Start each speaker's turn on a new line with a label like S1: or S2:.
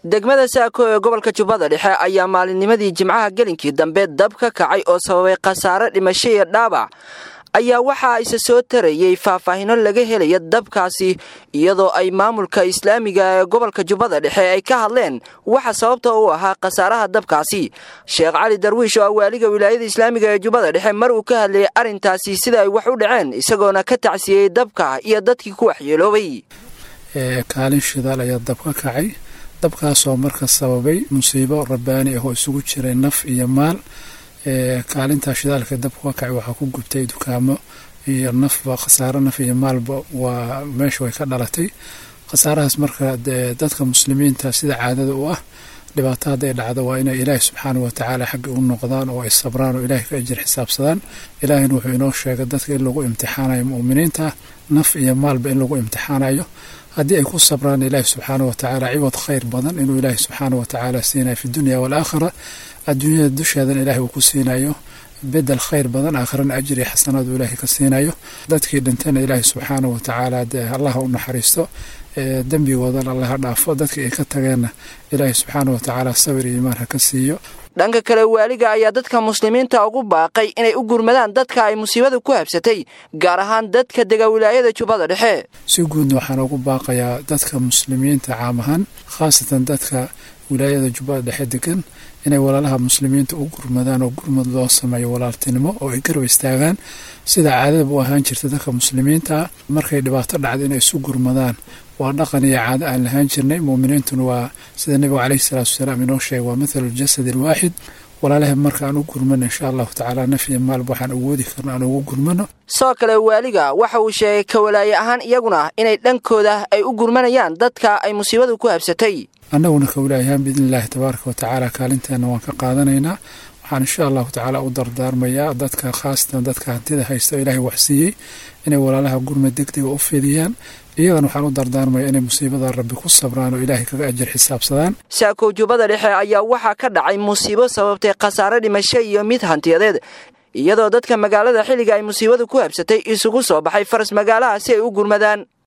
S1: degmada saako ee gobolka jubbada dhexe ayaa maalinnimadii jimcaha gelinkii dambe dab ka kacay oo sababay khasaare dhimasho iyo dhaabac ayaa waxaa isa soo tarayey faahfaahino laga helaya dabkaasi iyadoo ay maamulka islaamiga ee gobolka jubbada dhexe ay ka hadleen waxa sababta u ahaa khasaaraha dabkaasi sheekh cali darwiish oo ah waaliga wilaayada islaamiga ee jubbada dhexe mar uu ka hadlayay arrintaasi sida ay wax u dhaceen isagoona ka tacsiyey dabka iyo dadkii ku waxyeeloobay
S2: kaalin shidaal ayaa dab ka kacay dabkaasoo marka sababay musiibo rabbaani ah oo isugu jiray naf iyo maal kaalintaa shidaalka dabka ka kacay waxaa ku gubtay dukaamo iyo nafba khasaaro naf iyo maalba waa meesha way ka dhalatay khasaarahaas marka dadka muslimiinta sida caadada u ah dhibaato hadday dhacdo waa inay ilaahi subxaana watacaala xagga u noqdaan oo ay sabraan oo ilahay ka ajir xisaabsadaan ilaahina wuxuu inoo sheegay dadka in lagu imtixaanayo mu'miniinta naf iyo maalba in lagu imtixaanayo haddii ay ku sabraan ilaahi subxaana watacaala ciwad khayr badan inuu ilaahi subxaana watacaala siinayo fi dunya waalaakhira adduunyada dusheedan ilahi uu ku siinayo bedel khayr badan aakhirana ajri xasanaad uu ilaahay ka siinayo dadkii dhintana ilaahi subxaana watacaala dee allaha u naxariisto dembigoodana allaha dhaafo dadkii ay ka tageenna ilaahi subxaana watacaala sabir iyo imaan ha ka siiyo
S1: dhanka kale waaliga ayaa dadka muslimiinta ugu baaqay inay u gurmadaan dadka ay musiibada ku habsatay gaar ahaan dadka dega wilaayada jubbada dhexe
S2: si guudna waxaan ugu baaqayaa dadka muslimiinta caam ahaan khaasatan dadka wilaayada jubbada dhexe degan inay walaalaha muslimiinta u gurmadaan oo gurmad loo sameeyo walaaltinimo oo ay garab istaagaan sida caadadaba u ahaan jirta dadka muslimiinta markay dhibaato dhacdo inay isu gurmadaan waa dhaqan iyo caado aan lahaan jirnay muuminiintuna waa sida nebigu caleyhi salaatu wasalaam inoo sheegay waa mathalu ljasad alwaaxid walaalaha marka aan u gurmano insha allahu tacaala naf iyo maalba waxaan awoodi karno aan ugu gurmano
S1: sidoo kale waaliga waxa uu sheegay kawalaaye ahaan iyaguna inay dhankooda ay u gurmanayaan dadka ay musiibadu ku habsatay
S2: annaguna kawalaayahaan biidni illaahi tabaaraka watacaala kaalinteena waan ka qaadanaynaa waxaan insha allahu tacaala u dardaarmayaa dadka khaasatan dadka hantida haysta ilaahay waxsiiyey inay walaalaha gurmad degdega u fidiyaan iyagana waxaan u dardaarmaya inay musiibada rabbi ku sabraan oo ilaahay kaga ajir xisaabsadaan
S1: saakow jubbada dhexe ayaa waxaa ka dhacay musiibo sababtay khasaare dhimasho iyo mid hantiyadeed iyadoo dadka magaalada xilliga ay musiibadu ku habsatay isugu soo baxay faras magaalaha si ay u gurmadaan